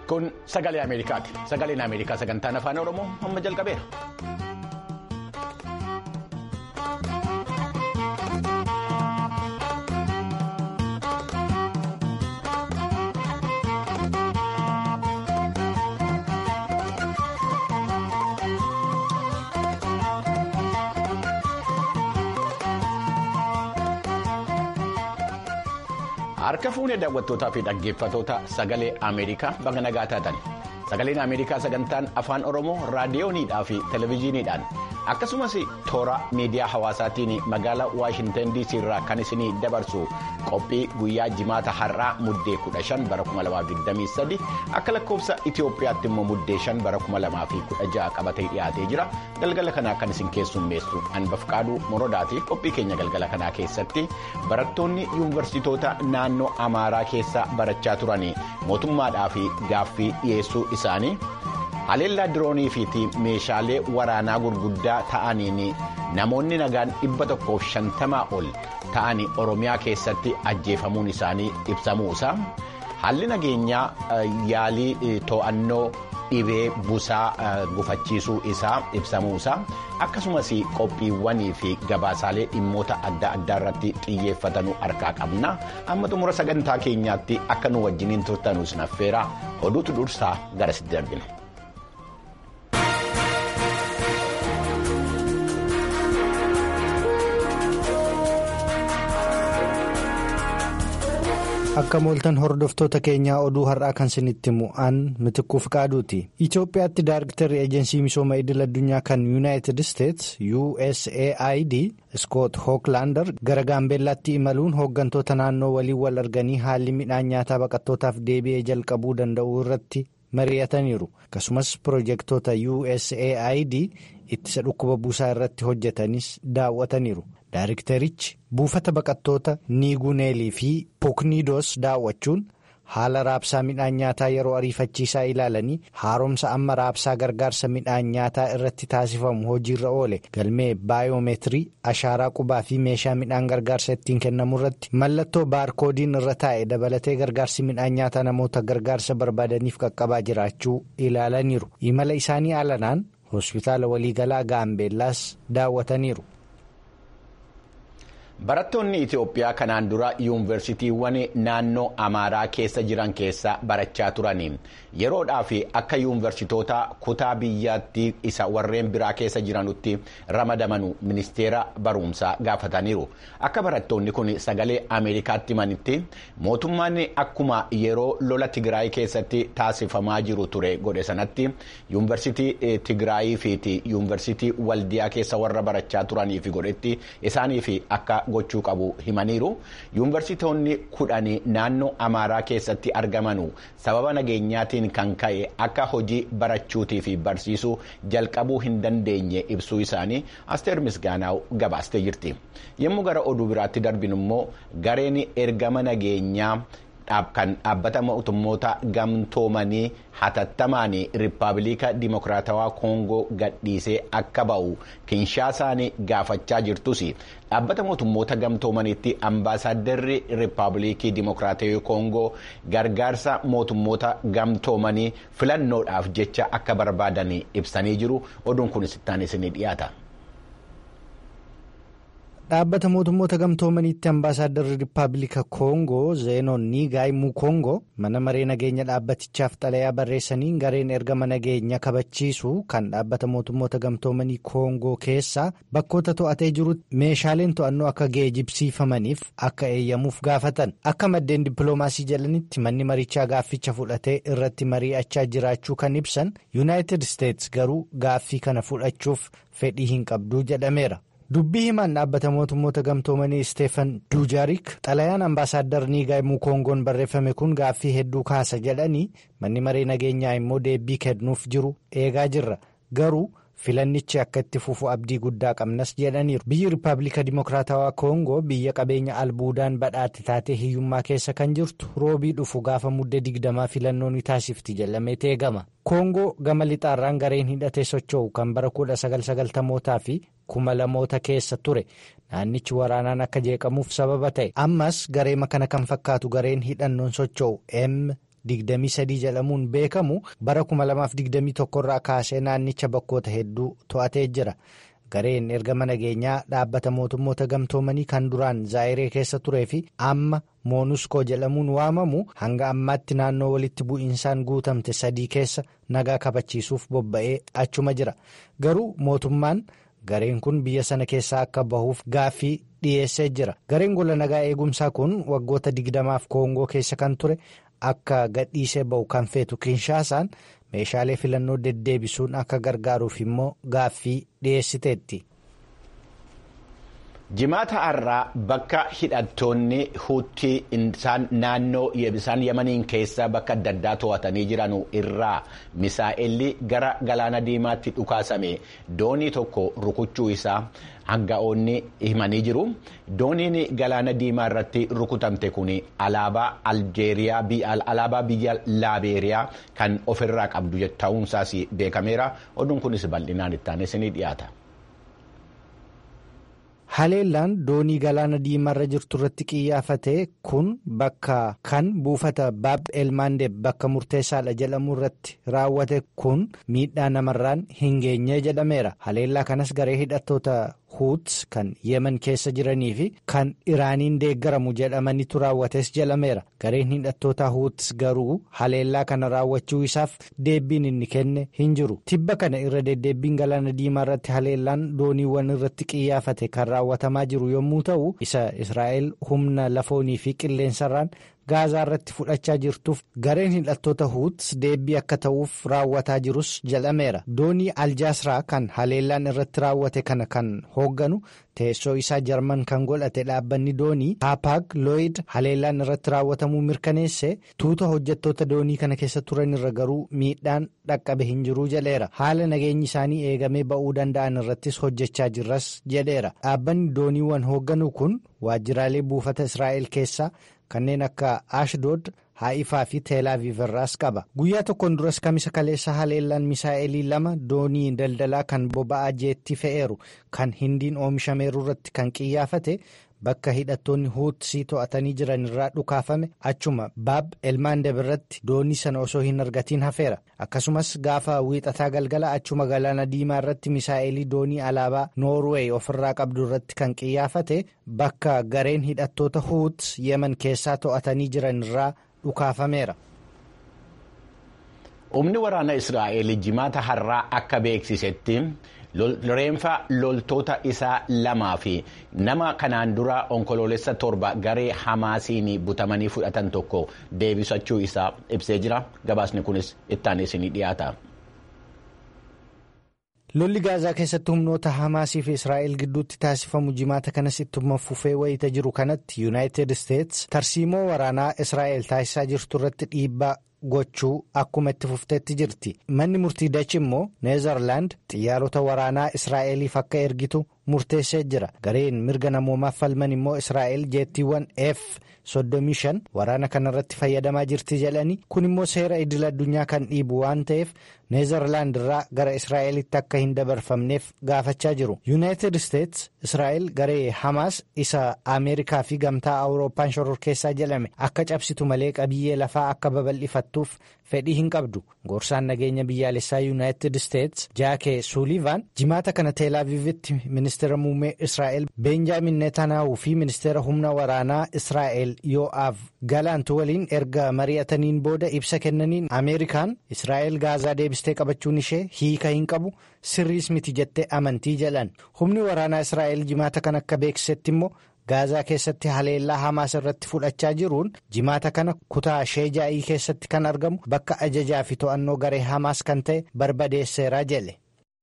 Kun sagalee Ameerikaati. Sagaleen Ameerikaa sagantaan afaan Oromoo amma jalqabeera. Harka fuunee daawwattootaa fi dhaggeeffatoota sagalee Ameerikaa baga nagaa taatan. Sagaleen Ameerikaa sagantaan afaan Oromoo raadiyooniidhaa fi televezyiiniidhaan akkasumas toora miidiyaa hawaasaatiin magaalaa Waashintan DC irraa kan isinii dabarsu qophii guyyaa jimaata har'aa muddee 15 bara 2023 akka lakkoofsa Itoophiyaatti immoo muddee 5 bara 2016 qabatee dhiyaatee jira. Galgala kanaa kan isin keessummeessu Anbafqaaduu Morodaati. Qophii keenya galgala kanaa keessatti barattoonni yuunivarsiitoota naannoo Amaaraa keessa barachaa turanii mootummaadhaa fi gaaffii dhiyeessuu isaanii haleellaa diroonii fi meeshaalee waraanaa gurguddaa ta'aniin namoonni nagaan dhibba tokkoof shantamaa ol ta'anii Oromiyaa keessatti ajjeefamuun isaanii ibsamuu isaa haalli nageenyaa yaalii to'annoo. dhibee busaa gufachiisuu isaa ibsamuu isaa akkasumas qophiiwwanii fi gabaasaalee dhimmoota adda addaa irratti xiyyeeffatanuu harkaa qabna amma xumura sagantaa keenyaatti akka nu wajjiniin turtanuu sinaffeera oduutu dursaa garasitti darbina. akka mooltan hordoftoota keenyaa oduu har'aa kan isinitti mu'an mitikkuuf qaaduuti itoophiyaatti daarektarri eejensii misooma idil addunyaa kan yuunaayitid isteets usaid iskoot hooklaandar gara gaambeellaatti imaluun hooggantoota naannoo waliin wal arganii haalli midhaan nyaataa baqattootaaf deebi'ee jalqabuu danda'uu irratti mari'ataniiru akkasumas pirojektoota usaid ittisa dhukkuba buusaa irratti hojjetanis daawwataniiru. Daarektarichi buufata baqattoota niiguneelii fi pokniidoos daawwachuun haala raabsaa midhaan nyaataa yeroo ariifachiisaa ilaalanii haaromsa amma raabsaa gargaarsa midhaan nyaataa irratti taasifamu hojiirra oole galmee baayoomeetirii ashaaraa qubaa fi meeshaa midhaan gargaarsa ittiin kennamu irratti mallattoo baarkoodiin irra taa'e dabalatee gargaarsi midhaan nyaataa namoota gargaarsa barbaadaniif qaqqabaa jiraachuu ilaalaniiru imala isaanii alanaan hospitaala waliigalaa gaambeellaas daawwataniiru. Barattoonni Itoophiyaa kanaan dura yuunivarsiitiiwwan naannoo Amaaraa keessa jiran keessa barachaa turanii yeroodhaaf akka yuunivarsiitoota kutaa biyyaatti isa warreen biraa keessa jiranutti ramadamanu ministeera barumsaa gaafataniiru. Akka barattoonni kun sagalee Ameerikaatti himanitti mootummaan akkuma yeroo lola Tigraay keessatti taasifamaa jiru ture godhe sanatti yuunivarsiitii Tigraayii fi yuunivarsiitii Waldiyaa keessa warra barachaa turaniif godhetti isaaniif akka. gochuu qabu himaniiru yuunivarsiitoonni kudhanii naannoo amaaraa keessatti argamanu sababa nageenyaatiin kan ka'e akka hojii barachuutii fi barsiisuu jalqabuu hin dandeenye ibsuu isaanii asteer misgaanaaw gabaastee jirti yommuu gara oduu biraatti darbinu immoo gareen ergama nageenyaa. kan dhaabbata mootummoota gamtoomanii hatattamaan riippaabilika dimokiraatawaa koongoo gadhiisee akka ba'u kinshaasaan gaafachaa jirtus dhaabbata mootummoota gamtoomaniitti ambaasaaddarri riippaabilikii dimokiraatawaa koongoo gargaarsa mootummoota gamtoomanii filannoodhaaf jecha akka barbaadan ibsanii jiru oduun kunis ittaan isinii dhiyaata. dhaabbata mootummoota gamtoomaniitti ambaasaaddarri riippaabilika koongoo zeenoon niigaay mukoongoo mana maree nageenya dhaabbatichaaf xalayaa barreessaniin gareen ergama nageenya kabachiisu kan dhaabbata mootummoota gamtoomanii koongoo keessaa bakkoota to'atee jirutti meeshaaleen to'annoo akka geejibsiifamaniif akka eeyyamuuf gaafatan akka maddeen dippiloomaasii jalanitti manni marichaa gaafficha fudhatee irratti mari'achaa jiraachuu kan ibsan yuunaayitid isteets garuu gaaffii kana fudhachuuf fedhii hin qabduu jedhameera. dubbii himaan dhaabbata mootummoota gamtoomanii isteefan duujaarik xalayaan ambaasaaddar niigaay mukoongoon barreeffame kun gaaffii hedduu kaasa jedhanii manni maree nageenyaa immoo deebii kennuuf jiru eegaa jirra garuu filannichi akka itti fufu abdii guddaa qabnas jedhaniiru biyyi riippaabilika dimokiraatawaa koongoo biyya qabeenya albuudaan badhaate taatee hiyyummaa keessa kan jirtu roobii dhufu gaafa muddee digdamaa filannoo ni taasifti jedhamee eegama koongoo gama lixaarraan gareen hidhatee socho'u kan bara 1990mootaa fi kuma lamoota keessa ture naannichi waraanaan akka jeeqamuuf sababa ta'e ammas gareema kana kan fakkaatu gareen hidhannoon socho'u m 23 jedhamuun beekamu bara 2021 irraa kaasee naannicha bakkoota hedduu to'atee jira. Gareen ergama nageenyaa dhaabbata mootummoota gamtoomanii kan duraan zaayiree keessa turee fi amma moonuskoo jedhamuun waamamu hanga ammaatti naannoo walitti bu'iinsaan guutamte sadii keessa nagaa kabachiisuuf bobba'ee achuma jira. Garuu mootummaan gareen kun biyya sana keessaa akka bahuuf gaaffii dhiyeessee jira. Gareen gola nagaa eegumsaa kun waggoota digdamaaf koongoo keessa kan ture akka gadhiisee bahu kan feetu kinshaasaan. meeshaalee filannoo deddeebisuun akka gargaaruuf immoo gaaffii dhiyeessiteetti. jimaata har'aa bakka hidhattoonni huutii isaan naannoo isaan yamaniin keessa bakka adda addaa to'atanii jiran irraa misaa'elli gara galaana diimaatti dhukaasame doonii tokko rukuchuu isaa hanga'oonni himanii jiru dooniin galaana diimaa irratti rukutamte kun alaabaa aljeeriyaa alaabaa biyya laabeeriyaa kan ofirraa qabdu ta'uunsaas beekameera oduun kunis bal'inaan itti aanee ni dhiyaata. Haleellaan doonii galaana diimaarra jirtu irratti xiyyeeffate kun bakka kan buufata baab elmaandeeb bakka murteessaadha jedhamu irratti raawwate kun miidhaa namarraan hin geenye jedhameera. Haleellaa kanas garee hidhattoota huuts kan yemen keessa jiranii fi kan iraaniin deeggaramu jedhamanitu raawwates jedhameera. Gareen hidhattoota huuts garuu haleellaa kana raawwachuu isaaf deebiin inni kenne hin jiru. Tibba kana irra deddeebbiin galaana diimaa irratti haleellaan dooniiwwan irratti xiyyeeffate kan raawwatamaa jiru yommuu ta'u isa Israa'el humna lafoonii fi qilleensarraan gaazaa irratti fudhachaa jirtuuf gareen hidhattoota huuts deebii akka ta'uuf raawwataa jirus jedhameera. Doonii aljaasraa kan haleellaan irratti raawwate kana kan hoogganu teessoo isaa jarman kan godhate dhaabbanni doonii haapaag looyid haleellaan irratti raawwatamuu mirkaneesse tuuta hojjettoota doonii kana keessa turan irra garuu miidhaan dhaqqabe hin jiruu jedheera. Haala nageenyi isaanii eegamee ba'uu danda'an irrattis hojjechaa jirras jedheera. Dhaabbanni dooniiwwan hoogganu kun waajjiraalee buufata Israa'el keessaa. kanneen akka ashdood haa'ifaa fi teelaaviv irraas qaba guyyaa tokkoon duras kamisa kaleessa haleellaan misaa'elii lama doonii daldalaa kan boba'aa jeetti fe'eeru kan hindiin oomishameeru irratti kan xiyyeeffate bakka hidhattoonni huutsii to'atanii jiran irraa dhukaafame achuma baab elmaandeb irratti doonii sana osoo hin argatiin hafeera akkasumas gaafa wiixataa galgala achuma galaana diimaa irratti misaa'elii doonii alaabaa noorweey ofirraa qabdu irratti kan xiyyeeffate bakka gareen hidhattoota huuts yemen keessaa to'atanii jiran irraa dhukaafameera. humni waraana israa'el jimaata har'aa akka beeksisetti. reenfa loltoota isaa lamaa fi nama kanaan dura onkoloolessa torba garee hamaasiin butamanii fudhatan tokko deebisachuu isaa ibsee jira gabaasni kunis ittaanee isinii dhiyaata. lolli gaazaa keessatti humnoota hamaasii fi israa'el gidduutti taasifamu jimaata kanas ittuma fufee wayita jiru kanatti yuunaayitid isteets tarsiimoo waraanaa israa'el taasisaa jirtu irratti dhiibbaa. gochuu akkuma itti fufteetti jirti manni murtii dachi immoo neezarlaand xiyyaarota waraanaa israa'eliif akka ergitu murteessee jira gareen mirga namoomaaf falman immoo israa'el jeettiiwwan f 35 waraana kanarratti fayyadamaa jirti jedhanii kun immoo seera idil addunyaa kan dhiibu waan ta'eef neezarlaand irraa gara israa'elitti akka hin dabarfamneef gaafachaa jiru yuunaayitid isteets israa'el garee hamaas isa ameerikaa fi gamtaa awurooppaan shororkeessaa jedhame akka cabsitu malee qabiyyee lafaa akka babal'ifattuuf fedhii hin qabdu gorsaan nageenya biyyaalessaa yuunaayitid isteets jaakee suulivaan jimaata kana teelaaviivitti ministeera muummee israa'el beenjaamin netanaahu fi ministeera humna waraanaa israa'el yoo'aaf galaantu waliin erga mari'ataniin booda ibsa kennaniin ameerikaan israa'el gaazaa deebistee qabachuun ishee hiika hin qabu sirriis miti jettee amantii jedhan humni waraanaa israa'el jimaata kan akka beeksisetti immoo. gaazaa keessatti haleellaa hamaas irratti fudhachaa jiruun jimaata kana kutaa sheejaa'ii keessatti kan argamu bakka ajajaa fi to'annoo garee hamaas kan ta'e barbadeesseera jedhe.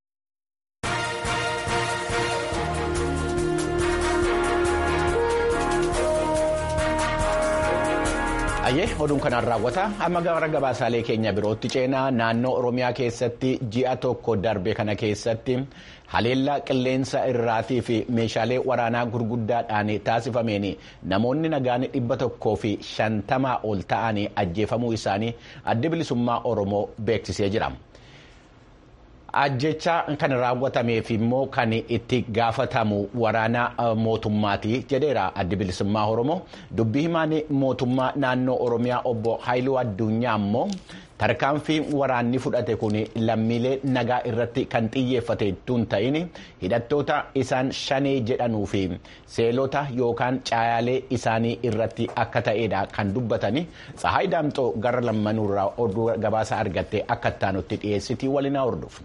ayyee oduun kanaan raawwata amma gara gabaasaalee keenya birootti ceenaa naannoo oromiyaa keessatti ji'a tokko darbe kana keessatti haleellaa qilleensa irraatii fi meeshaalee waraanaa gurguddaadhaan taasifameen namoonni nagaan dhibba tokkoo fi shantamaa ol ta'anii ajjeefamuu isaanii adda bilisummaa oromoo beeksisee jira. Ajjecha kan raawwatameef immoo kan itti gaafatamu waraana mootummaati jedheera addi bilisummaa Oromoo. Dubbii himaan mootummaa naannoo Oromiyaa obbo Haayiluu Addunyaa immoo tarkaanfii waraanni fudhate kun lammiilee nagaa irratti kan xiyyeeffate tun ta'in hidhattoota isaan shanee jedhanuu fi seelota yookaan caayalee isaanii irratti akka ta'edha kan dubbatani. Tsahaay Daamxoo gara lammanuurraa oduu gabaasa argattee akka ittaanutti dhiyeessitii waliin hordofu.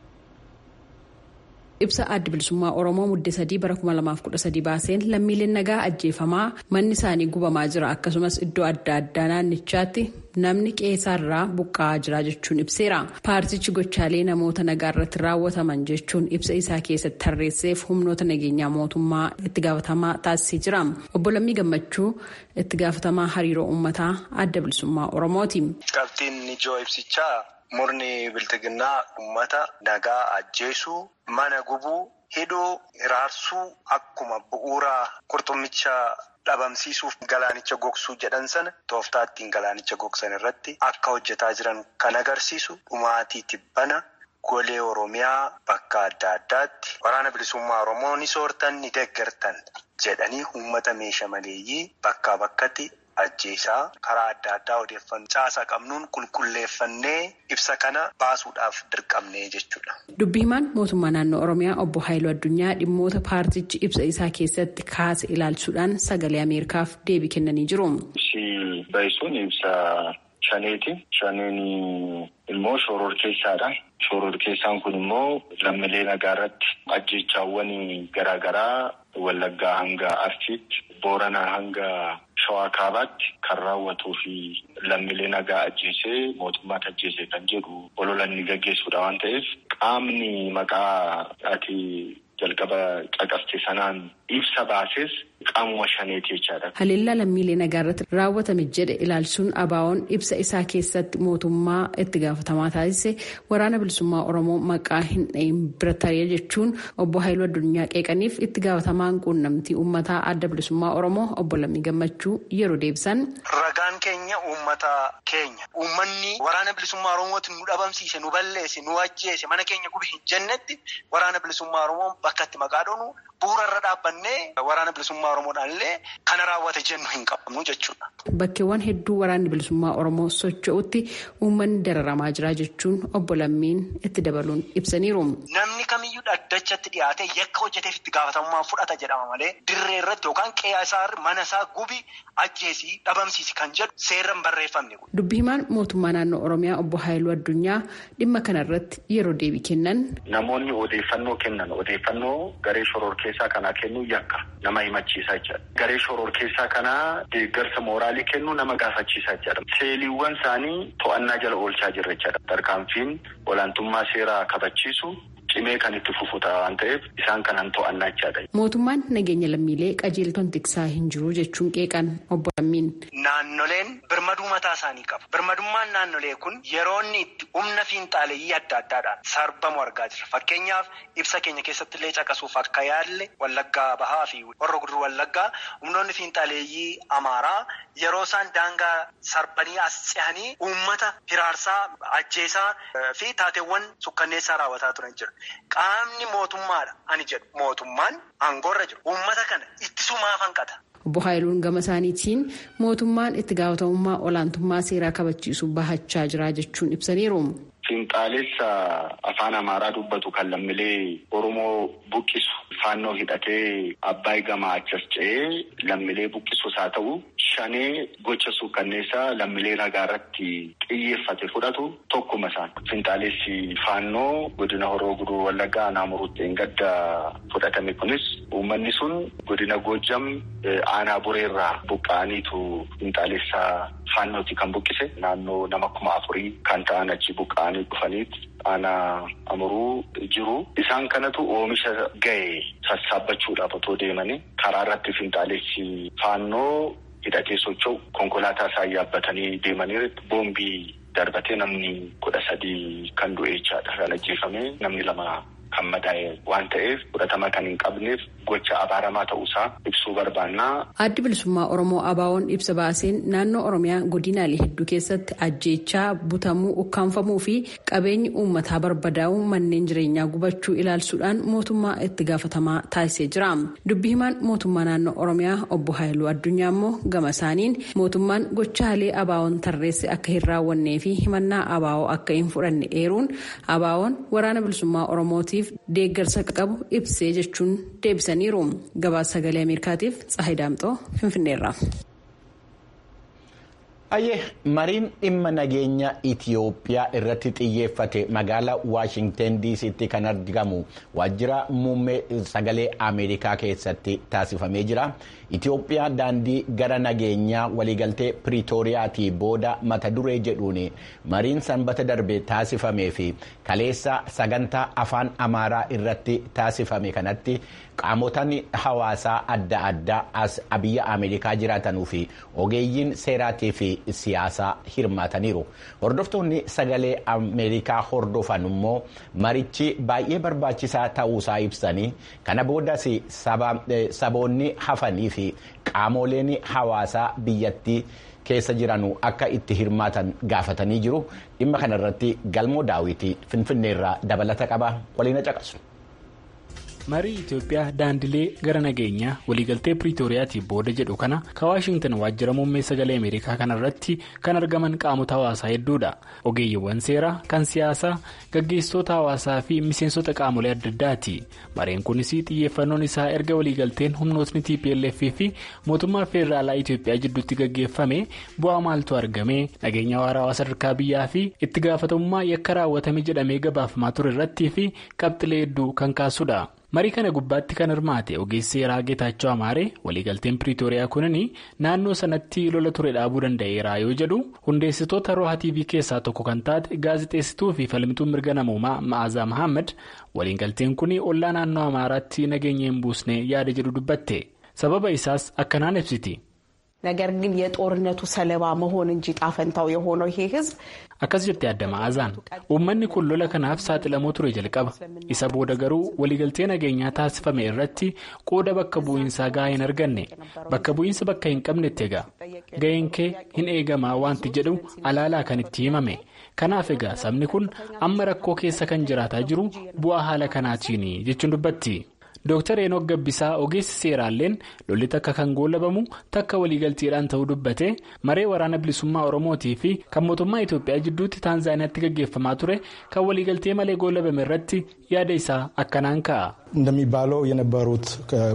ibsa addi bilisummaa oromoo muddee sadii bara 2013 baaseen lammiileen nagaa ajjeefamaa manni isaanii gubamaa jira akkasumas iddoo adda addaa naannichaatti namni qeessaarraa buqqa'aa jira jechuun ibseera paartichi gochaalee namoota nagaa irratti raawwataman jechuun ibsa isaa keessatti tarreesseef humnoota nageenyaa mootummaa itti gaafatamaa taasisee jira obbo Lammii Gammachuu itti gaafatamaa hariiroo uummataa adda bilisummaa oromooti. Qabxiin ijoo ibsichaa. Murni biltiginnaa uummata nagaa ajjeesuu mana gubuu hidhuu hiraarsuu akkuma bu'uura qurxummicha dhabamsiisuuf galaanicha gogsuu jedhan sana tooftaa ittiin galaanicha gogsan irratti akka hojjetaa jiran kan agarsiisu dhumaatii tibbana golee oromiyaa bakka adda addaatti waraana bilisummaa oromoo ni soortan ni deeggartan jedhanii uummata meeshaa maleeyyii bakkaa bakkatti. ajjeesaa karaa adda addaa odeeffannoo caasaa qabnuun qulqulleeffannee ibsa kana baasuudhaaf dirqamnee jechuudha. Dubbi himaan mootummaa naannoo Oromiyaa obbo Haayiluu Addunyaa dhimmoota paartichi ibsa isaa keessatti kaase ilaalchuudhaan sagalee Ameerikaaf deebii kennanii jiru. Ibsi baay'isuun ibsa shaneeti. Shaneen immoo shoror keessaadha. Shoror keessaan kun immoo lammiilee nagaa irratti ajjeechaawwan garaagaraa Wallaggaa hanga Arsiitti, Booranaa hanga Shawaa Kaabaatti kan raawwatuu fi lammiilee nagaa ajjeesee mootummaatti ajjeesee kan jedhu olola inni gaggeessuudha waan ta'eef qaamni maqaa ati jalqaba caqaste sanaan ibsa baases qaamuma shaneeti jechaadha. Haleellaa lammiilee nagaa irratti raawwatame jedhe ilaalchuun abaawoon ibsa isaa keessatti mootummaa itti gaafatamaa taasise waraana bilisummaa Oromoo maqaa hin dhahin bira taree jechuun obbo Haayiluu Addunyaa qeeqaniif itti gaafatamaan quunnamtii uummataa adda bilisummaa Oromoo obbo Lammii Gammachuu yeroo deebisan. Ragaan keenya uummata keenya uummanni waraana bilisummaa Oromooti nu dhabamsiise nu balleesse nu ajjeese mana keenya gube hin jennetti waraana bilisummaa Oromoo bakka itti maqaa dhoonu bu'uura irra dhaabbannee waraana bilisummaa Oromoodhaan illee kana raawwate jennu hin qabnu jechuudha. Bakkeewwan hedduu waraanni bilisummaa Oromoo socho'utti uummanni dararamaa jira jechuun obbo Lammiin itti dabaluun ibsaniiru. Namni kamiyyuu dhaddachatti dhiyaatee yakka hojjeteef itti gaafatamummaa fudhata jedhama malee dirree irratti yookaan qe'ee isaa mana isaa gubi ajjeesii dhabamsiisi kan jedhu seeraan barreeffamne. Dubbi himaan mootummaa naannoo Oromiyaa obbo Haayiluu Addunyaa dhimma kanarratti yeroo deebii kennan. Namoonni odeeffannoo kennan odeeffannoo garee shoror keessaa kanaa kennuu yakka nama himachiisaa jira. Garee shoror keessaa kanaa deeggarsa mooraalii kennuu nama gaafachiisaa jira. Seeliiwwan isaanii to'annaa jala oolchaa jirra jechuudha. Tarkaanfiin olaantummaa seeraa kabachiisu cimee kan itti fufuta waan ta'eef isaan kanan to'annaa jechaadha. Mootummaan nageenya lammiilee qajeeltoon tiksaa hin jiru jechuun qeeqan obbo Lammiin. Naannoleen birmaduu mataa isaanii qabu. Birmadummaan naannolee kun yeroo inni itti humna fiinxaaleeyyii adda addaadhaan sarbamu argaa jirra. Fakkeenyaaf ibsa keenya keessatti illee caqasuuf akka yaalle Wallaggaa Bahaa fi Horroo Guduruu Wallaggaa humnoonni fiinxaaleeyyii Amaaraa yeroo isaan daangaa sarbanii as ce'anii uummata hiraarsaa ajjeesaa fi taateewwan sukkanneessaa raawwataa turan jira. Qaamni mootummaadha ani jedhu mootummaan aangoorra jiru uummata kana ittisumaaf hanqata. Obbo Haayiluun gama isaaniitiin mootummaan itti gaafatamummaa olaantummaa seeraa kabachiisuu bahachaa jira jechuun ibsaniiru. Fiinxaalessa afaan Amaaraa dubbatu kan lammiilee Oromoo buqqisu faannoo hidhatee Abbaay gamaa achas ce'ee lammiilee buqqisus haa ta'u shanee gocha suukkanneessaa lammiilee nagaa irratti xiyyeeffate fudhatu tokkuma isaan. Fiinxaalessi faannoo godina Horoo Guduruu Wallaggaa Naamuruutti gadda fudhatame kunis uummanni sun godina Goojjam aanaa bureerraa buqqa'aniitu fiinxaalessaa faannooti kan buqqise naannoo nama kuma afurii kan ta'an achi buqqa'anii dhufaniiti aanaa amuruu jiru. Isaan kanatu oomisha ga'e sassaabachuudhaaf otoo deemanii karaa irratti fiinxaalessi faannoo hidhatee socho'u konkolaataa isaa yaabbatanii deemanii boombii darbatee namni kudha sadii kan du'e jechaadha. Kan ajjeefame namni lama kan madaa'e waan ta'eef fudhatama kan hin qabneef gocha abaaramaa ta'uusaa ibsuu barbaannaa. Addi bilisummaa Oromoo Abaawoon ibsa baaseen naannoo Oromiyaa godinaalee hedduu keessatti ajjeechaa butamuu ukkaanfamuu fi qabeenyi uummataa barbadaa'uu manneen jireenyaa gubachuu ilaalchuudhaan mootummaa itti gaafatamaa taasisee jira. Dubbi himaan mootummaa naannoo Oromiyaa obbo Haayiluu Addunyaa immoo gama isaaniin mootummaan gochaalee Abaawoon tarreesse akka hin raawwannee fi himannaa Abaawoo akka hin fudhanne eeruun Abaawoon waraana bilisummaa Oromootiif deeggarsa qabu ibsee jechuun deebisaniiru. Gabaasa sagalee Ameerikaatiif Tsahayi Daamxoo Finfinneerra. Ayyee mariin dhimma nageenya Itiyoophiyaa irratti xiyyeeffate magaalaa Waashingten DC'tti kan argamu waajjira muummee sagalee Ameerikaa keessatti taasifamee jira. Itiyoophiyaa daandii gara nageenyaa waliigaltee Piriitooriyaatii booda mata duree jedhuun mariin sanbata darbe taasifamee fi kaleessa sagantaa afaan Amaaraa irratti taasifame kanatti qaamotaan hawaasaa adda addaa as biyya Ameerikaa jiraatanuu fi ogeeyyiin seeraatii fi siyaasaa hirmaataniiru. Hordoftoonni sagalee Ameerikaa hordofan immoo marichi baay'ee barbaachisaa ta'uusaa ibsanii kana boodas saboonni hafanii fi qaamoleen hawaasaa biyyattii keessa jiranu akka itti hirmaatan gaafatanii jiru. Dhimma kanarratti galmoo daawwitii Finfinneerraa dabalata qaba. Waliin caqasu. marii itiyoophiyaa daandilee gara nageenyaa waliigaltee piriitooriyaatii booda jedhu kana ka waashingtan waajjira muummee sagalee ameerikaa kanarratti kan argaman qaamota hawaasaa hedduudha ogeeyyiiwwan seeraa kan siyaasaa gaggeessitoota hawaasaa fi miseensota qaamolee adda addaati mareen kunis xiyyeeffannoon isaa erga waliigalteen humnootni tplf fi mootummaa feederaalaa itiyoophiyaa jidduutti gaggeeffame bu'aa maaltu argame nageenya waarawaa sadarkaa biyyaa fi itti gaafatamummaa yakka raawwatame jedhamee gabaafamaa ture irrattii fi qabxilee hedduu kan kaasudha. marii kana gubbaatti kan hirmaate ogeessi seeraa geetaachoo amaaree waliigalteen piriitooriyaa kunini naannoo sanatti lola ture dhaabuu danda'eera yoo jedhu hundeessitoota roha tv keessaa tokko kan taate gaazexeessituu fi falmituu mirga namoomaa ma'aazaa mahammad waliigalteen kun ollaa naannoo amaaraatti nageenya hin buusne yaada jedhu dubbatte sababa isaas akkanaan ibsiti. ነገር ግን የጦርነቱ ሰለባ መሆን እንጂ ጣፈንታው የሆነው ይሄ ህዝብ akkas jettee adda ma'aazaan uummanni kun lola kanaaf saaxilamoo ture jalqaba isa booda garuu waliigaltee nageenyaa taasifame irratti qooda bakka bu'iinsaa gahaa hin arganne bakka bu'iinsa bakka hin qabnetti egaa ga'een kee hin eegamaa wanti jedhu alaalaa kan itti himame kanaaf egaa sabni kun amma rakkoo keessa kan jiraataa jiru bu'aa haala kanaatiin jechuun dubbatti. Dooktar Enook Gabbisaa ogeessi seeraalleen lolli takka kan goolabamu takka waliigalteedhaan ta'uu dubbate maree waraana bilisummaa Oromootii fi kan mootummaa Itoophiyaa jidduutti Taanzaaniyaatti gaggeeffamaa ture kan waliigaltee malee goolabame irratti yaada isaa akkanaan ka'a. እንደሚባለው የነበሩት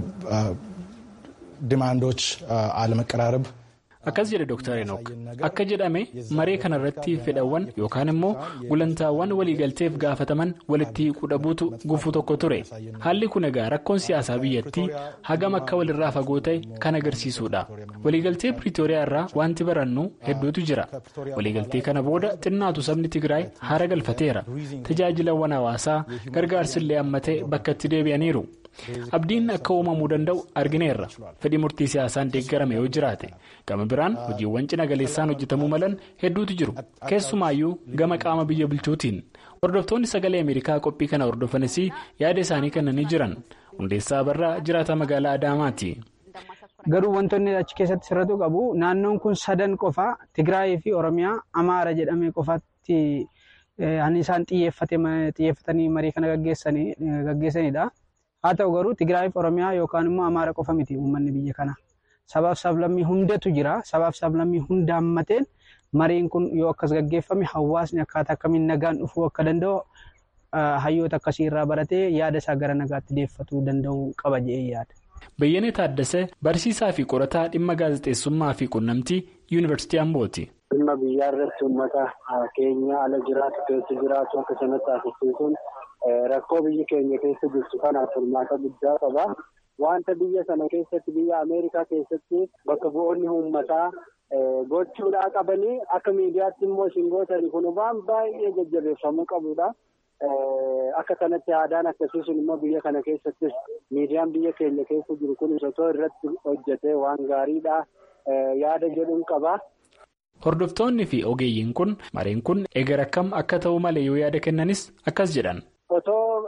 ዲማንዶች አለመቀራረብ akkas jedhe Dr. Enook akka jedhame maree kanarratti fedhawwan yookaan immoo gulantaawwan waliigalteef gaafataman walitti qudhabuutu gufuu tokko ture haalli kun egaa rakkoon siyaasaa biyyattii hagam akka walirraa fagoo ta'e kan agarsiisudha waliigaltee piriitooriyaa irraa wanti barannu hedduutu jira waliigaltee kana booda xinnaatu sabni tigraay haara galfateera tajaajilawwan hawaasaa gargaarsillee amma ta'e bakka itti deebi'aniiru. abdiin akka uumamuu danda'u argineerra fedhii murtii siyaasaan deeggarame yoo jiraate gama biraan hojiiwwan cina galeessaan hojjetamuu malan hedduutu jiru keessumaayyuu gama qaama biyya bulchuutiin hordoftoonni sagalee ameerikaa qophii kana hordofanis yaada isaanii kennanii jiran hundeessaa barraa jiraata magaalaa adaamaati. garuu wantoonni achi keessatti sirratu qabu naannoon kun sadan qofa tigraayii fi oromiyaa amaara jedhamee qofaatti isaan xiyyeeffatanii marii kana gaggeessanidha. haa ta'u garuu tigraayiif oromiyaa yookaan immoo amaara qofa miti uummanni biyya kana sabaaf sablammii hundatu jira sabaaf sablammii hunda hammateen mariin kun yoo akkas gaggeeffame hawaasni akkaataa akkamiin nagaan dhufuu akka danda'u hayyoota akkasii irraa baratee yaada isaa gara nagaatti deeffatuu danda'uu qaba jedhee yaada. Bayyanee Taaddasee barsiisaa fi qorataa dhimma gaazexeessummaa fi quunnamtii yuunivarsiitii Ambooti. Dhimma biyyaa irratti uummata keenya ala jiraatu keessa jiraatu akka sanatti taasisuun rakkoo biyyi keenya keessa jirtu kanaaf furmaata guddaa qaba. Wanta biyya sana keessatti biyya Ameerikaa keessatti bakka bu'oonni uummataa gochuudhaa qabanii akka miidiyaatti immoo isin gootanii kun waan baay'ee jajjabeeffamuu qabudha. Akka kanatti aadaan akkasii sun immoo biyya kana keessattis miidiyaan biyya keenya keessa jiru kun osoo irratti hojjetee waan gaariidha yaada jedhuun qaba. Hordoftoonni fi ogeeyyiin kun mareen kun egaa akkam akka ta'u malee yoo yaada kennanis akkas jedhan. Otoo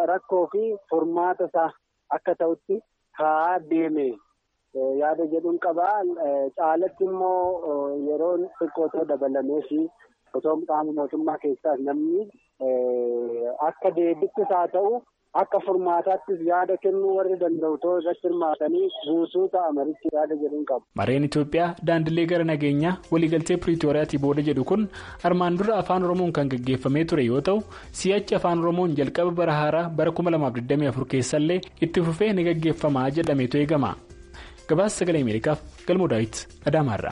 rakkoo fi furmaata isaa akka ta'utti kaa'aa deeme yaada jedhuun qabaa. Caalatti immoo yeroo xiqqootoo dabalamee fi otoo qaama mootummaa keessaas namni akka deebittis haa ta'u akka furmaataattis yaada kennuu warri danda'u ta'uu irratti hirmaatanii guutuu ta'a marichi yaada jedhuun qaba. Mareen Itoophiyaa daandilee gara nageenyaa waliigaltee Piriitooriyaatii booda jedhu kun armaan dura afaan Oromoon kan gaggeeffamee ture yoo ta'u si'achi afaan Oromoon jalqaba bara haaraa bara 2024 keessallee itti fufee ni gaggeeffamaa jedhameetu eegama. Gabaasa sagalee Ameerikaaf galmoo daawit Adaamaarraa.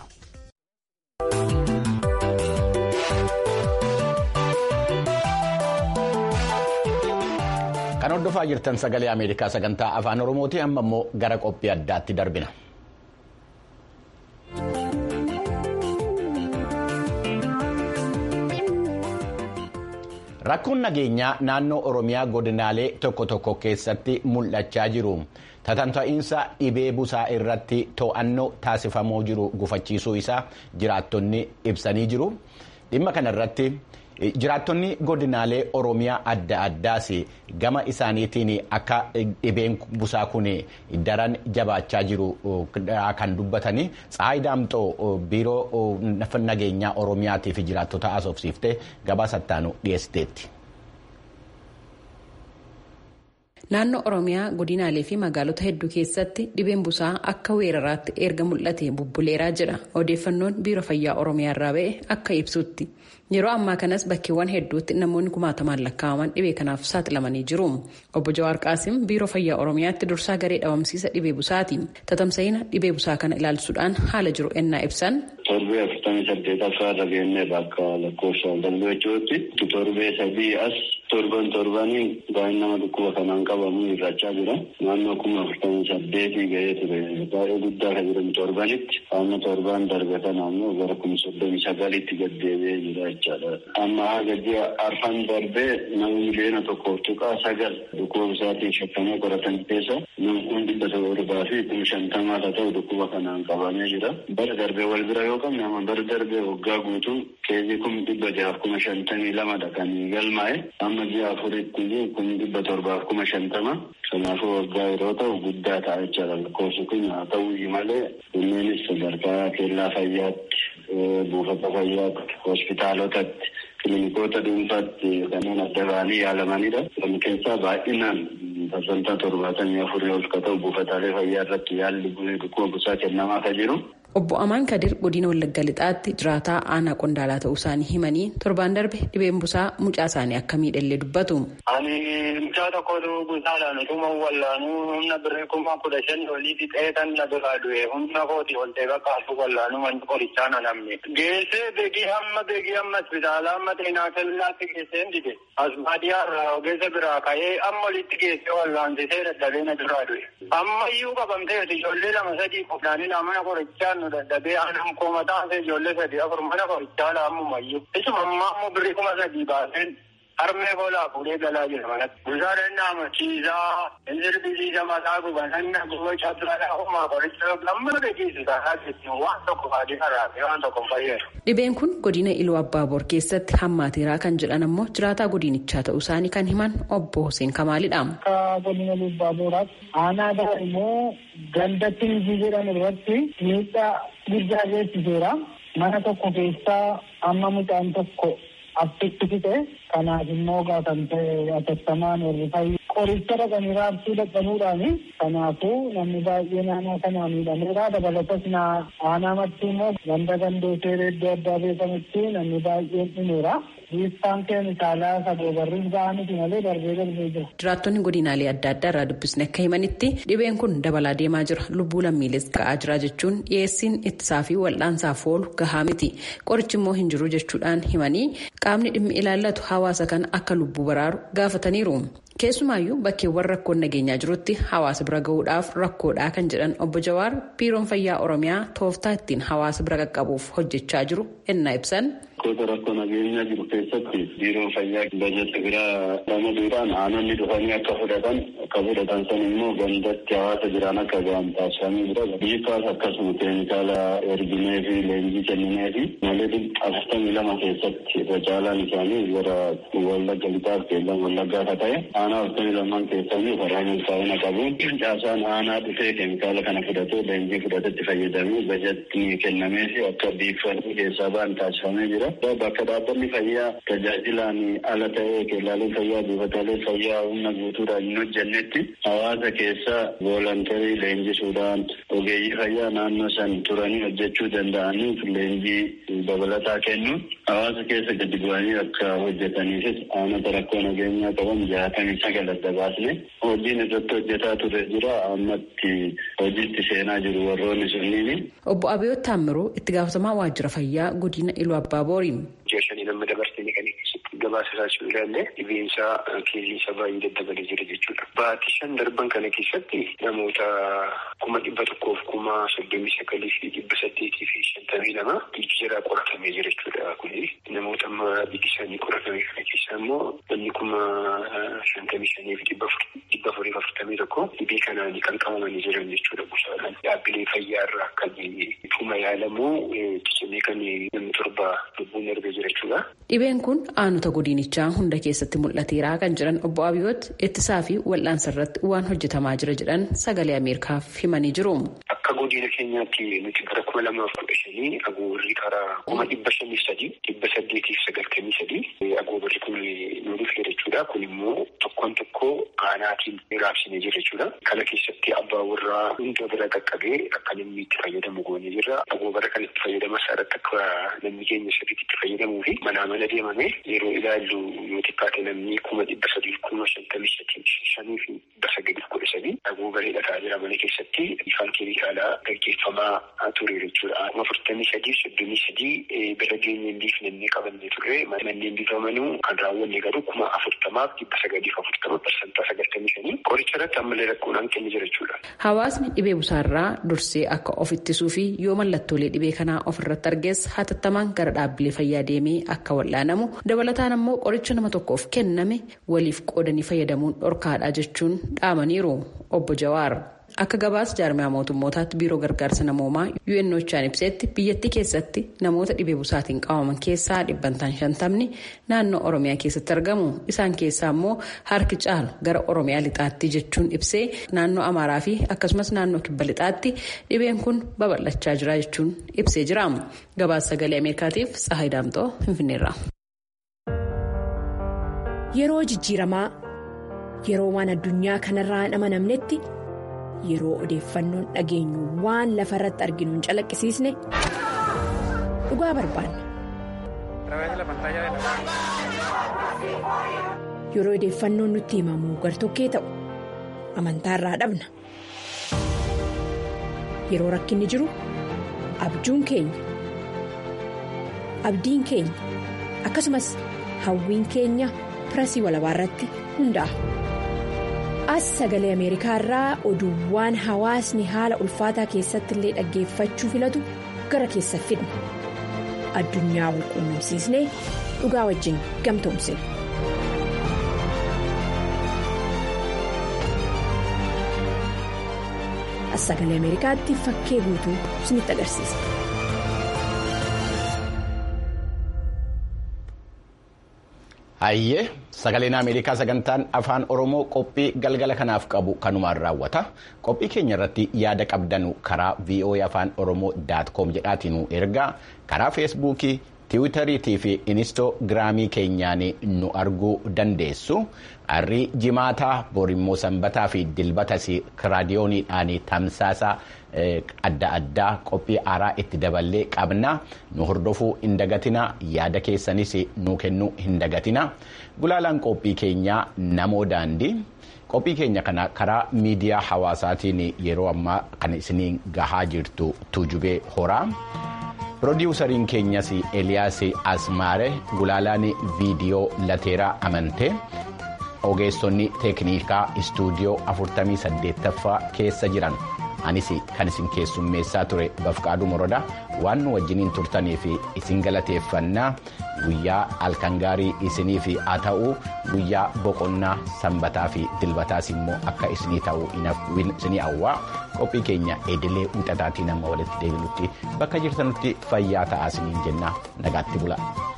Kan hordofaa jirtan sagalee Ameerikaa sagantaa afaan Oromooti amma immoo gara qophii addaatti darbina. Rakkoon nageenyaa naannoo Oromiyaa godinaalee tokko tokko keessatti mul'achaa jiru. Tatamta'iinsa dhibee busaa irratti to'annoo taasifamoo jiru gufachiisuu isaa jiraattonni ibsanii jiru. Dhimma kanarratti jiraattonni godinaalee Oromiyaa adda addaas gama isaaniitiin akka dhibeen busaa kun daran jabaachaa jiru kan dubbatanii Tsaayi Daamxoo biiroo nageenyaa Oromiyaatiif jiraattota asoofsiiftee gabaasa ittaanu dhiyeessiteetti. Naannoo Oromiyaa godinaalee fi magaalota hedduu keessatti dhibeen busaa akka weeraraatti erga mul'ate bubbuleeraa jira. Odeeffannoon biiroo fayyaa Oromiyaa irraa ba'e akka ibsutti. Yeroo ammaa kanas bakkeewwan hedduutti namoonni kumaatamaan lakkaa'aman dhibee kanaaf saaxilamanii jiru. Obbo Jawaar Qaasim biiroo fayyaa Oromiyaatti dursaa garee dhabamsiisa dhibee busaati. Tatamsa'ina dhibee busaa kana ilaalchuudhaan haala jiru ennaa ibsan. Torbee afurtamii saddeetaffaa irra geennee bakka lakkoofsa WHO'tti torbee sadii as torban torbanii baay'een nama dhukkuba kanaan qabamu hir'achaa jira. Naannoo kuma afurtamii saddeetii gahee ture baay'ee guddaa kan jedhamu torbanitti faana torbaan darbatan ammoo gara kuma soddomii sagalitti gad deebi'ee jira jechaadha. Amma haga ji'a arfan darbee nama miliyoona tokkoof tuqaa sagal dhukkuba busaatiin shakkamee qoratan keessa nama kun dhibba torbaa fi kuma shantamaa haa ta'u dhukkuba kanaan qabamee jira. Bara darbee wal bira yoo qabne amma bara darbee waggaa guutuu keezii kun dhibba jahaaf kuma shantamii lamadha kan galmaa'e amma ji'a afuritti kun dhibba torbaaf kuma shantama kanaafuu waggaa yeroo ta'u guddaa ta'a jechaadha lakkoofsi kun haa ta'u malee kunneenis sadarkaa keellaa fayyaatti buufata fayyaatti hospitaalotatti kiliinikoota dhuunfaatti kanneen adda ba'anii yaalamanidha. Kan keessaa baay'inaan parsantaa torbaatamii afurii ol ka ta'u buufataalee fayyaa irratti yaalli dhukkuba busaa kennamaa ka jiru. Obbo Amaan Kadir godina Wallagga Lixaatti jiraataa aanaa qondaalaa ta'uu isaanii himanii torbaan darbe dhibeen busaa mucaa isaanii akka miidhallee dubbatu. Ani mucaa tokkotu busaadhaan utuma wallaanuu humna birrii kuma kudha shan olii fixee kan na biraa du'e humna kooti ol ta'e bakka asuu wallaanuu manni qorichaa na namne. Geessee beekii hamma beekii hamma hospitaala amma xeenaa kellaatti geessee hin dide. As baadiyyaa irraa ogeessa biraa ka'ee amma olitti geessee wallaansisee dadhabee na biraa du'e. Amma iyyuu qabamteeti ijoollee lama sadii qofnaanii mana qorichaa nu dadhabee aanaan kooma taasise ijoollee sadii afur mana qorichaa laamumayyuu. Isuma ammaa immoo birrii kuma sadii baaseen harmee boolaa fuudhee galaa jira manatti. Busaa dannaa machiisaa, injirbiisiisa mataa gubananna guboo cabsaadhaa uumaa qoricha amma dhageessu taanaa jechuun waan tokko faadii haraafee waan tokko fayyadu. Dhibeen kun godina Iluu Abbaaboor keessatti hammaateeraa kan jedhan ammoo jiraataa godinichaa ta'uu isaanii kan himan obbo Hussein Kamaalidha. Akka godina Iluu Abbaaboraatti aanaa gara immoo gandatti hojii jedhan irratti miidhaa guddaa geessiseera. Mana tokko keessaa amma mucaan tokko abbitti fixe kanaaf immoo kan ta'e atattamaan warri fayyu qoricha dhaqanii raabsuu dadhabuudhaani kanaafuu namni baay'ee naannoo kanaa miidhameera dabalatas aanaa mattuu immoo ganda gandootee iddoo addaa beekamutti namni baay'een dhumeera. Biiftaan keemikaalaa sadoo barriin ba'aa miti malee darbee darbee jira. Jiraattonni godinaalee adda addaa irraa dubbisne akka himanitti dhibeen kun dabalaa deemaa jira. Lubbuu lammiilees ga'aa jira jechuun dhiyeessiin ittisaa fi wal'aansaaf oolu gahaa miti. Qorichi immoo hin jiru jechuudhaan himanii qaamni dhimmi ilaallatu hawaasa kana akka lubbuu baraaru gaafataniiru. Keessumaayyuu bakkeewwan rakkoon nageenyaa jirutti hawaasa bira gahuudhaaf rakkoodhaa kan jedhan obbo Jawaar biiroon fayyaa Oromiyaa tooftaa ittiin hawaasa bira qaqqabuuf hojjechaa jiru ennaa ibsan. Gosa rakkoo nageenyaa jiru keessatti biiroon fayyaa bajata biraa ramaduudhaan aanonni dhufanii akka fudhatan akka fudhatan san immoo gandatti hawaasa jiran akka ga'an taasifamee jira. Biifaas akkasuma keemikaala erginee fi leenjii kenninee fi malee afurtamii lama keessatti irra caalaan isaanii gara wallagga lixaaf keellan wallaggaa akka ta'e aanaa afurtamii lamaan keessatti karaa milkaa'ina qabu. Caasaan aanaa dhufee keemikaala kana fudhatee leenjii fudhatetti fayyadamee bajatni kennamee fi akka biifanii keessaa ba'an taasifamee jira. Bakka dhaabbanni fayyaa tajaajilaan ala ta'ee keellaaleen fayyaa buufataalee fayyaa humna guutuudhaan hin hojjennetti hawaasa keessa voolontarii leenjisuudhaan ogeeyyii fayyaa naannoo san turanii hojjechuu danda'aniif leenjii dabalataa kennuun hawaasa keessa gadi bu'anii akka hojjetaniifis aanota rakkoo nageenyaa qaban jaatamii sagal adda baasne hojiin irratti hojjetaa ture jira ammatti hojiitti seenaa jiru warroonni sunniini. Obbo Abiyoot Taammiruu itti gaafatamaa waajjira fayyaa godina Iluu Abbaabooriin. Ji'a shanii nama dabarsanii kan keessatti gabaasa taasisuu ilaalle dhibeensaa keessiinsa baay'ee daddabalee jira jechuudha. Baatii shan darban kana keessatti namoota kuma dhibba tokkoof kuma soddomii sagalii fi dhibba saddeetii fi shantamii lama dhiigi jalaa qoratamee jira jechuudha. Kuni namoota amma dhiigi isaanii qoratame kana keessaa immoo namni kuma shantamii shanii fi dhibba afurii fi afurtamii tokko dhibee kanaan kan qabamanii jiran jechuudha. Busaadhaan dhaabbilee fayyaarraa kan dhuma yaalamuu tisamee kan namni torba lubbuun erga jira jechuudha. Dhibeen kun aanota godinichaa hunda keessatti mul'ateeraa kan jiran obbo Abiyoot ittisaa fi wal'aansa irratti waan hojjetamaa jira jedhan sagalee Ameerikaaf himanii jiru. Akka godina keenyaatti nuti gara kuma lamaaf kudha shanii agoobarri karaa kuma dhibba shaniif sadii dhibba saddeetiif sagaltamii sadii agoobarri kun nu dhufee jechuudha. Kun immoo tokkoon tokko aanaatiin raabsinee jira jechuudha. Kana keessatti abbaa warraa hunda bira qaqqabee akka namni itti fayyadamu goonee jirra. Agoobara kan itti fayyadama isaarratti akka namni keenya sirriitti itti fayyadamuu fi manaa mana deemame yeroo ilaallu yoo xiqqaate namni kuma dhibba sadii kuma shantamii shanii fi dhibba sagaliif kudha sadii agoobaree dhataa jira mana keessatti ifaan keemikaalaa gaggeeffamaa ture jechuudha. Kuma afurtamii sadii soddomii sadii bira geenye hin biifnee qabannee turre manneen biifamanuu kan raawwanne garuu kuma afurtamaaf dhibba sagaliif afurtama parsantaa sagaltamii shanii qoricha irratti ammallee rakkoon hanqinni jira jechuudha. Hawaasni dhibee busaarraa dursee akka of ittisuu fi yoo mallattoolee dhibee kanaa ofirratti argees hatattamaan gara dhaabbilee fayyaa deemee akka wal'aanamu dabalataan ammoo qoricha nama tokkoof kenname waliif qoodanii fayyadamuun dhorkaadha jechuun dhaamaniiru obbo Jawaar. Akka gabaasa jaarmiyaa mootummootaatti biiroo gargaarsa namoomaa UNOChaan ibsetti biyyattii keessatti namoota dhibee busaatiin qabaman keessaa dhibbantaan shantamni naannoo Oromiyaa keessatti argamu. Isaan keessaa immoo harki caalu gara Oromiyaa lixaatti jechuun ibsee naannoo Amaaraa fi akkasumas naannoo kibba lixaatti dhibeen kun babal'achaa jira jechuun ibsee jira. Gabaasa sagalee Ameerikaatiif Tsahayi Daamxoo Finfinneerra. Yeroo jijjiiramaa yeroo waan addunyaa kanarraa hin amanamnetti. yeroo odeeffannoon dhageenyu waan lafa irratti arginu hin calaqqisiisne dhugaa barbaanna. yeroo odeeffannoon nutti himamu gartokkee ta'u amantaa irraa dhabna. yeroo rakkinni jiru abjuun keenya abdiin keenya akkasumas hawwiin keenya pirasii walabaa irratti hundaa'a. as sagalee ameerikaa irraa oduuwwan hawaasni haala ulfaataa keessatti illee dhaggeeffachuu filatu gara keessa fidna addunyaa wal quunnamsiisnee dhugaa wajjin gamtoomsina. as sagalee ameerikaatti fakkee guutuu isinitti agarsiisa. Hayyee sagaleen Ameerikaa sagantaan afaan Oromoo qophii galgala kanaaf qabu kanumaan raawwata. Qophii keenya irratti yaada qabdanu karaa VOA afaan Oromoo com jedhaatiin ergaa karaa feesbuukii, tiwutariitii fi inistoogiraamii keenyaan nu arguu dandeessu. Harrii jimaataa borimmoo sanbataa fi dilbatas raadiyooniidhaan tamsaasa adda addaa qophii haaraa itti daballee qabna nu hordofuu hin dagatina yaada keessanis nu kennuu hin dagatina gulaalaan qophii keenyaa namoo daandii qophii keenya kana karaa miidiyaa hawaasaatiin yeroo ammaa kan isiniin gahaa jirtu tuujubee horaa. Pirodiwusariin keenyas Eliyaas Asmaare gulaalaan viidiyoo lateeraa amantee ogeessonni teeknikaa istuudiyoo 48ffaa keessa jiran anis kan isin keessummeessaa ture bafqaaduu morodaa waan nu wajjiniin turtanii fi isin galateeffannaa guyyaa halkan gaarii isinii fi haa ta'uu guyyaa boqonnaa sanbataa fi dilbataas immoo akka isinii ta'uu isinii hawwaa qophii keenya edilee wixataatiin amma walitti deebinutti bakka jirtanutti fayyaa ta'aa isiniin jenna nagaatti bula.